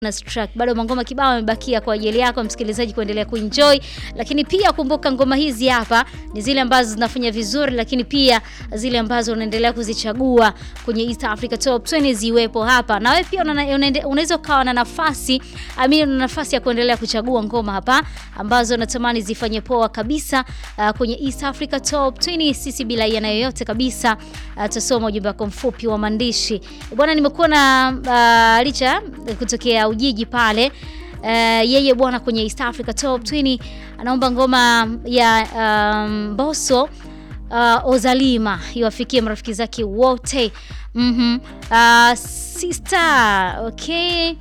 track bado mangoma kibao yamebakia kwa ajili yako msikilizaji kuendelea kuenjoy, lakini pia kumbuka ngoma hizi hapa ni zile ambazo zinafanya vizuri, lakini pia zile ambazo unaendelea kuzichagua kwenye East Africa Top 20 ziwepo hapa, na wewe pia unaweza ukawa na nafasi amini, una nafasi ya kuendelea kuchagua ngoma hapa ambazo natamani zifanye poa kabisa uh, kwenye East Africa Top 20. Sisi bila yana yoyote kabisa uh, tusoma ujumbe wako mfupi wa maandishi bwana. Nimekuwa na uh, licha kutokea Ujiji pale uh, yeye bwana kwenye East Africa Top 20 anaomba ngoma ya Mbosso um, uh, Ozalima iwafikie marafiki zake wote. mm -hmm. uh, sister okay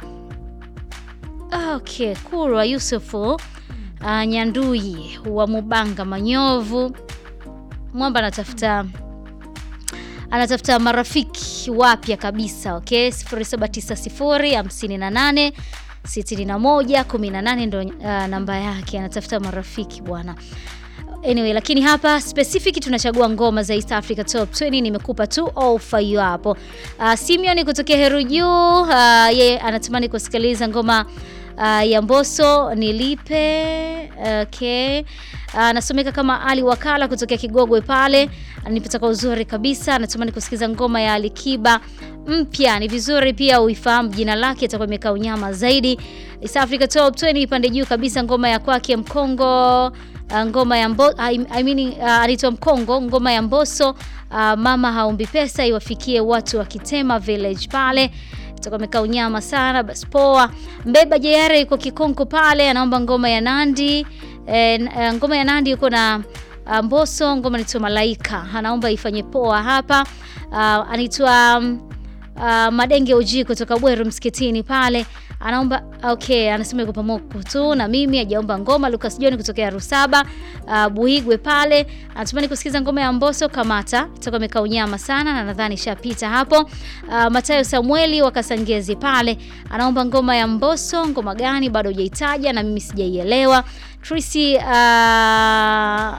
okay, Kurwa Yusufu uh, Nyandui wa Mubanga Manyovu Mwamba anatafuta anatafuta marafiki wapya kabisa. Okay, 0790 58 61 18 ndo uh, namba yake, anatafuta marafiki bwana. Anyway, lakini hapa specific tunachagua ngoma za East Africa Top 20. Nimekupa tu ofa hiyo hapo. Uh, Simeon kutokea Heru Juu, uh, yeye anatamani kusikiliza ngoma uh, ya Mbosso nilipe. Okay. Anasomeka uh, kama Ali Wakala kutokea Kigogwe pale, anipata kwa uzuri kabisa. Anatamani kusikiza ngoma ya Alikiba mpya. Ni vizuri pia uifahamu jina lake, itakuwa imekaa unyama zaidi. East Africa Top 20 ipande juu kabisa, ngoma ya kwake Mkongo uh, ngoma ya Mbo, I, I mean, uh, anaitwa Mkongo, ngoma ya Mbosso uh, mama haombi pesa iwafikie watu wa Kitema Village pale itakuwa imekaa unyama sana. Basi poa. Mbeba Jayare yuko Kikonko pale, anaomba ngoma ya Nandi e, ngoma ya Nandi yuko na uh, Mbosso, ngoma inaitwa Malaika, anaomba ifanye poa hapa. Uh, anaitwa uh, Madenge Uji kutoka Bweru msikitini pale anaomba okay, anasema yuko pamoja tu na mimi, hajaomba ngoma. Lucas John kutokea Rusaba uh, Buigwe pale anatamani kusikiza ngoma ya Mbosso Kamata, itakuwa imekaa unyama sana na nadhani ishapita hapo. Uh, Matayo Samueli wa Kasangezi pale anaomba ngoma ya Mbosso. Ngoma gani bado hujaitaja na mimi sijaielewa. Trisi uh...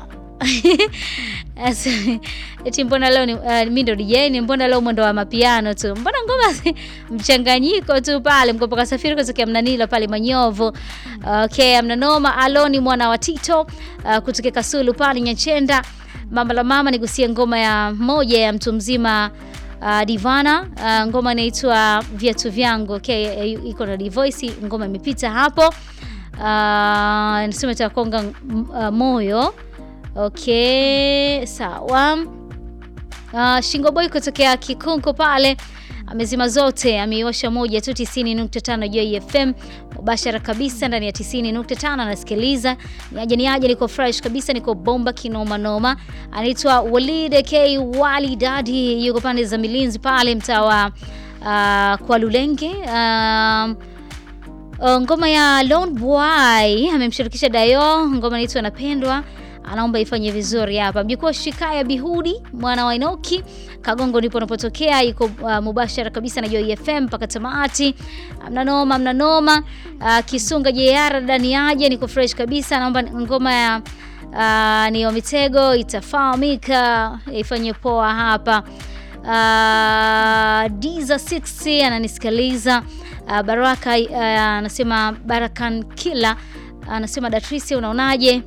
eti mbona leo ni uh, mimi ndo DJ ni mbona leo mwendo wa mapiano tu, mbona ngoma mchanganyiko tu pale mkopo kasafiri kutokea Mnanila pale Manyovu. Okay, amnanoma Aloni mwana wa Tito uh, kutokea Kasulu pale Nyachenda. Mama la mama nigusie ngoma ya moja ya mtu mzima uh, Divana uh, ngoma inaitwa viatu vyangu. Okay, iko na Divoice, ngoma imepita hapo uh, nasema itakonga uh, moyo Okay, sawa. Uh, Shingo Boy kutokea Kikunko pale amezima zote, ameiosha moja tu 90.5 Joy FM mubashara kabisa ndani ya 90.5, anasikiliza niaje niaje, niko fresh kabisa, niko bomba kinoma noma. Anaitwa Walid K Wali Daddy, yuko pande za Milinzi pale mtaa wa uh, kwa Lulenge uh, uh, ngoma ya Lone Boy amemshirikisha Dayo, ngoma inaitwa napendwa anaomba ifanye vizuri hapa. Mjukuu Shikaya Bihudi mwana wa Inoki Kagongo ndipo unapotokea, iko uh, mubashara kabisa na Joy FM mpaka tamati. Mnanoma mnanoma. Uh, Kisunga JR ndani yaje, niko fresh kabisa. Naomba ngoma ya uh, ni Mitego itafahamika ifanye poa hapa. Uh, Diza 6 ananisikiliza. Uh, Baraka anasema uh, Barakan kila anasema uh, Datrice unaonaje?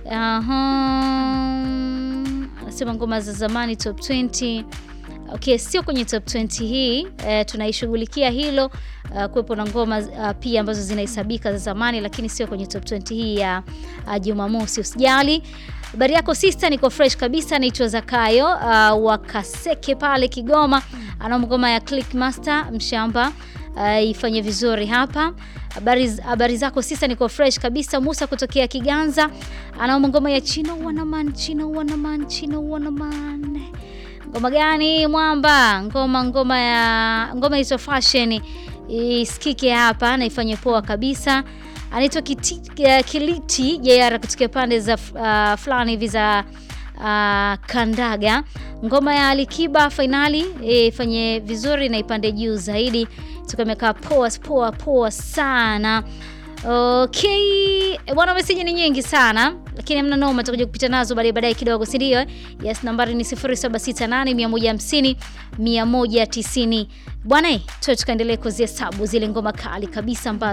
Anasema uh -huh. Ngoma za zamani top 20. Okay, sio kwenye top 20 hii e, tunaishughulikia hilo uh, kuwepo na ngoma uh, pia ambazo zinahesabika za zamani, lakini sio kwenye top 20 hii ya uh, Jumamosi. Usijali. Habari yako sister, niko fresh kabisa. Naitwa Zakayo uh, wakaseke pale Kigoma, ana ngoma ya Click Master mshamba uh, ifanye vizuri hapa Habari habari zako sisa, niko fresh kabisa. Musa kutokea Kiganza anaomba ngoma ya Chino Wanaman, Chino Wanaman, Chino Wanaman. Ngoma gani mwamba? Ngoma ngoma ya ngoma hizo fashion isikike hapa na ifanye poa kabisa. Anaitwa Kiliti JR kutokea pande za uh, fulani hivi za uh, Kandaga. Ngoma ya Alikiba finali ifanye vizuri na ipande juu zaidi tukamekaa poa poa poa sana. Okay bwana, meseji ni nyingi sana lakini hamna noma, tutakuja kupita nazo baadaye baadaye kidogo, si ndio? Yes, nambari ni 0768 150 190. Bwana, tuwe tukaendelee kuzihesabu zile ngoma kali kabisa ambazo